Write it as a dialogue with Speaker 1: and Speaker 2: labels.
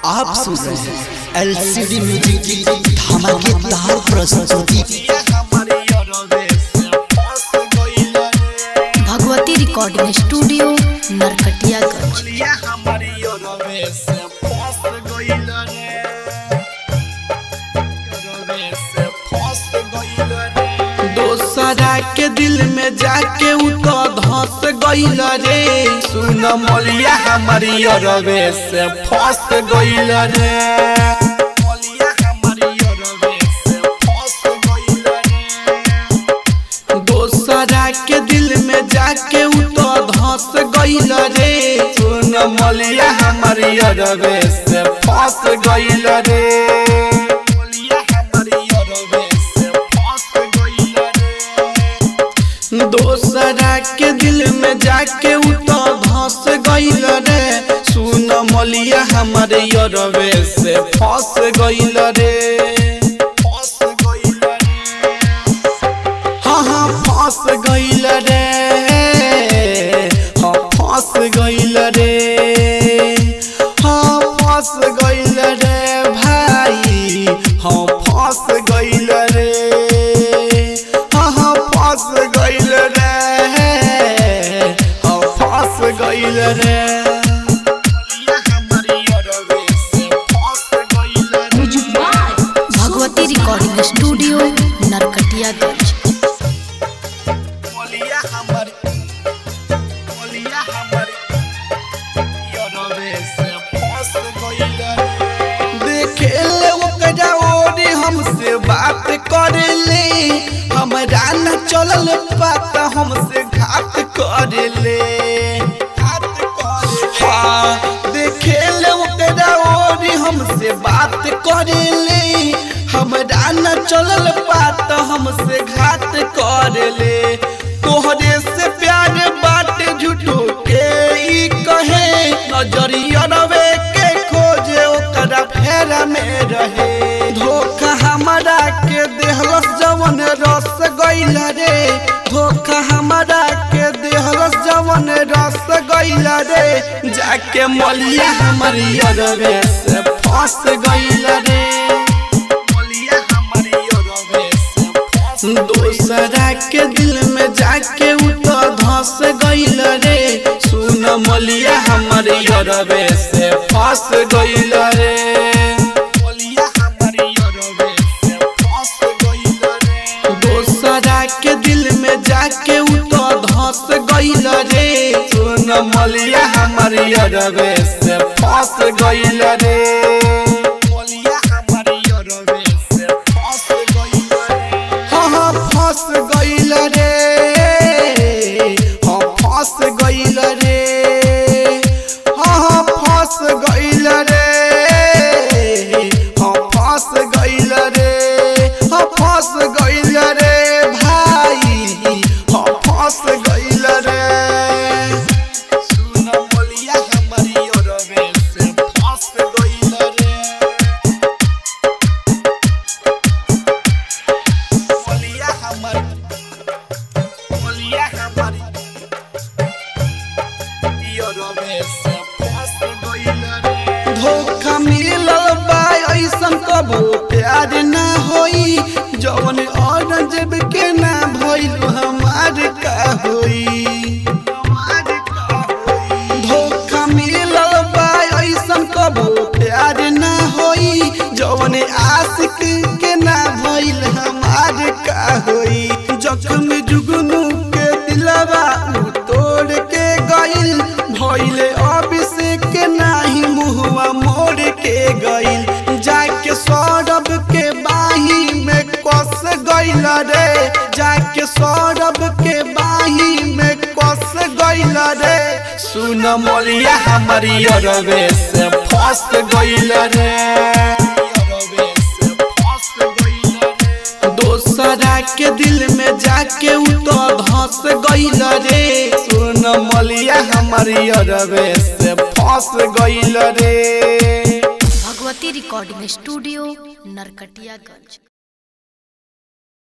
Speaker 1: आप सुन रहे हैं एलसीडी म्यूजिक की धमाकेदार प्रस्तुति
Speaker 2: भगवती रिकॉर्डिंग स्टूडियो नरकटियागंज
Speaker 3: दोसरा के दिल में जाके उ तो धस गइल रे सुन मलिया हमारी अरवे से फंस गइल रे मलिया हमारी अरवे से फंस गइल रे दोसरा के दिल में जाके उ तो धस गइल रे सुन मलिया हमारी अरवे से फंस गइल रे मलिया हमारी अरवे से फंस गइल रे दोसरा के दिल में जाके उ तो धस गइल रे सुन मलिया हमारे यरवे से फंस गइल रे फंस गइल रे हाँ हाँ फंस गइल रे हाँ फंस गइल रे हाँ फंस गइल रे भाई हाँ फंस गइल रे हाँ हाँ फंस गइल रे हाँ फंस गइल रे
Speaker 2: भगवती रिकॉर्डिंग स्टूडियो नरकटियागंज
Speaker 3: बोलिया हमारी बोलिया हमारी यरवे से फंस गइल देखे ले ओकरा ओरी हमसे बात करे ले हमरा न चलल पता हमसे घात करे ले घात करे हाँ देखे ले ओकरा ओरी हमसे बात करे ले हमरा न चलल पात हमसे घात करे ले तोहरे से प्यार बात झूठो के ई कहे नजरिया रवे के खोजे ओकरा फेरा में रहे धोखा हमरा के देहलस जवन रस गइल रे धोखा हमरा के देहलस जवन रस गइल रे जाके मलिया हमारी अरवे से फंस गइल रे मलिया हमारी अरवे से फंस दोसरा के दिल में जाके उ तो धस गइल रे सुन मलिया हमारी अरवे से फंस गइल रे मलिया हमारी अरवे से फंस गइल रे दोसरा के दिल में जाके उ तो धस गइल रे सुन मलिया हमारी अरवे से फंस गइल रे मलिया हमारी अरवे से फंस गइल रे हाँ हाँ फंस गइल रे हाँ फंस गइल रे हाँ हाँ फंस गइल रे हाँ फंस गइल रे हाँ फंस गइल रे भाई हाँ फंस गइल रे सुन बोलिया हमारी अरवे से फंस गइल रे बोलिया हमारी बोलिया हमारी अरवे से फंस गइल रे धोखा मिलल बा ऐसन कबो प्यार ना होई जवन औरंगजेब के ना भइल हमार का होई धोखा मिलल बा ऐसन कबो प्यार ना होई जवन आशिक के ना भइल हमार का होई जख्म जुगनू के दिलवा उ तोड़ के गइल भइले अभिषेक के नाही मुहवा मोड़ के गइल जाके सौरभ के बाही में कस गइल रे जाके सौरभ के बाही में कस गइल रे सुन मोलिया हमारी अरवे से फंस गइल रे अरवे से फंस गइल रे दोसरा के दिल में जाके उ तो धस गइल रे सुन मलिया हमारी अरवे से फंस गइल रे
Speaker 2: भगवती रिकॉर्डिंग स्टूडियो नरकटियागंज